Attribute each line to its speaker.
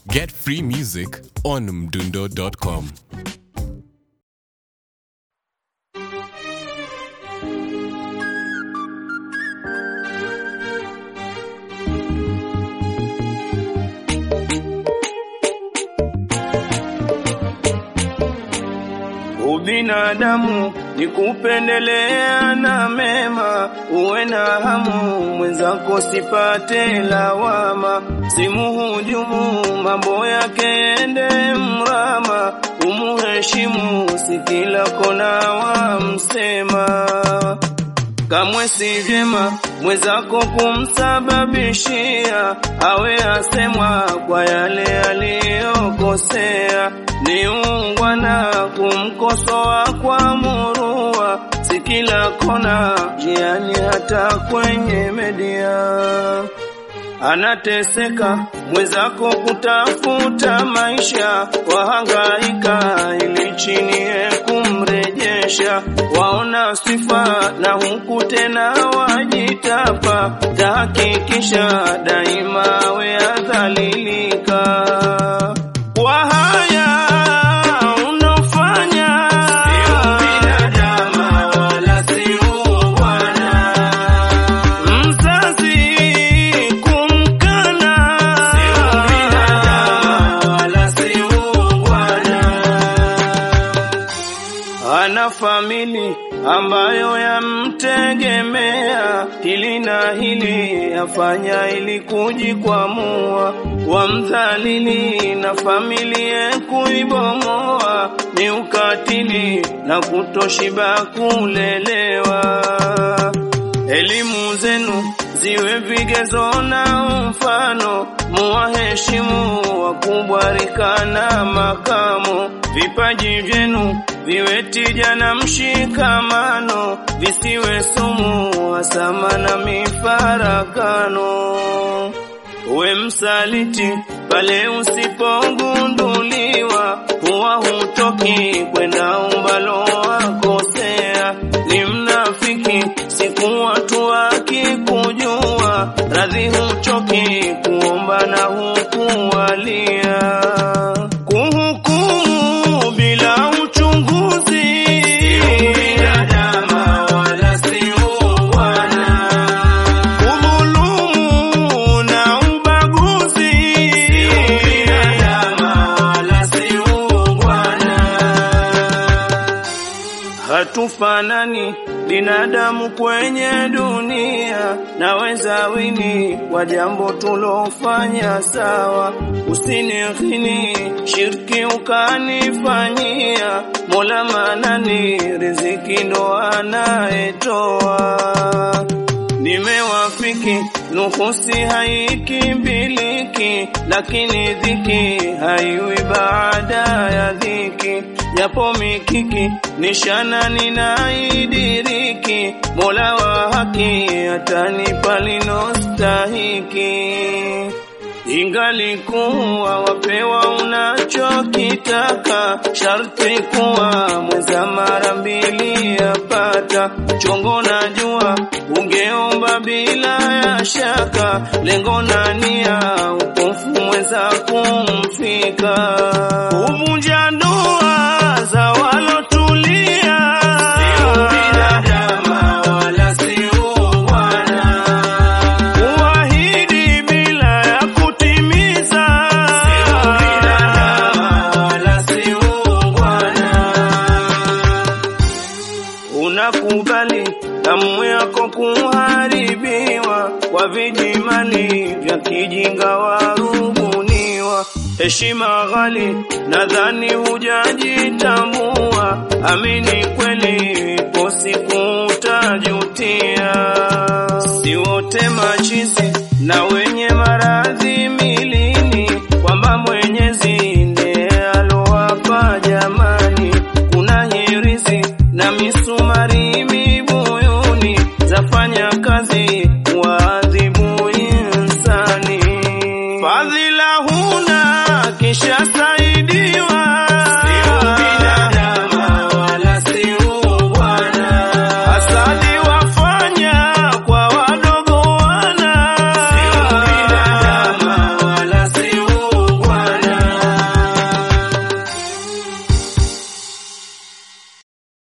Speaker 1: Get free music on mdundo.com.
Speaker 2: Ubinadamu ni kupendelea na mema, uwe na hamu mwenzako sipate lawama, simuhujumu mambo yake ende mrama, umuheshimu si kila kona wamsema kamwe si vyema mwenzako kumsababishia awe asemwa kwa yale aliyokosea. Ni ungwana kumkosoa kwa murua, si kila kona jiani, hata kwenye media anateseka mwenzako kutafuta maisha, wahangaika ili chini kumrejesha, waona sifa na huku tena wajitapa, tahakikisha daima we adhalilika kwa haya unofanya, sio binadamu wala si ungwana mzazi kumkana sio binadamu wala si ungwana. Ana famili ambayo yamtegemea, hili na hili afanya ili kujikwamua, wamdhalili na familia kuibomoa, ni ukatili na kutoshiba kulelewa. Elimu zenu ziwe vigezo na mfano, muwaheshimu wakubwa rika na makamo. Vipaji vyenu viwe tija na mshikamano, visiwe sumu, hasama na mifarakano. Uwe msaliti pale usipogunduliwa, huwa hutoki kwenda umbalo wakosea. Ni mnafiki siku watu wakikujua, radhi huchoki kuomba na hukuwalia. Kuhukumu bila uchunguzi, sio binadamu wala si ungwana udhulumu na ubaguzi, sio binadamu wala si ungwana. Hatufanani binadamu kwenye dunia, naweza wini kwa jambo tulofanya sawa, usinighini shirki ukanifanyia, Mola manani riziki ndo anayetoa nimewafiki nuhusi haikimbiliki, lakini dhiki haiwi baada ya dhiki. Japo mikiki nishana ninaidiriki, Mola wa haki atanipa linostahiki. Ingalikuwa wapewa unachokitaka, sharti kuwa mweza mara mbili yapata. Chongo na jua ungeomba bila ya shaka, lengo na nia upofu mweza kumfika. Uvunja ndoa za walotulia, sio binadamu wala si ungwana kuahidi bila ya kutimiza, sio binadamu wala si ungwana. Unakubali damu yako kuharibiwa kwa vijimali vya kijinga warubuniwa, heshima ghali, nadhani hujajitambua. Amini kweli, ipo siku utajutia. Si wote machizi na wenye maradhi milini, kwamba Mwenyezi ndiye alowapa jamani. Kuna hirizi na misumari mibuyuni, zafanya kazi waadhibu insani. Fadhila huna kisha saidiwa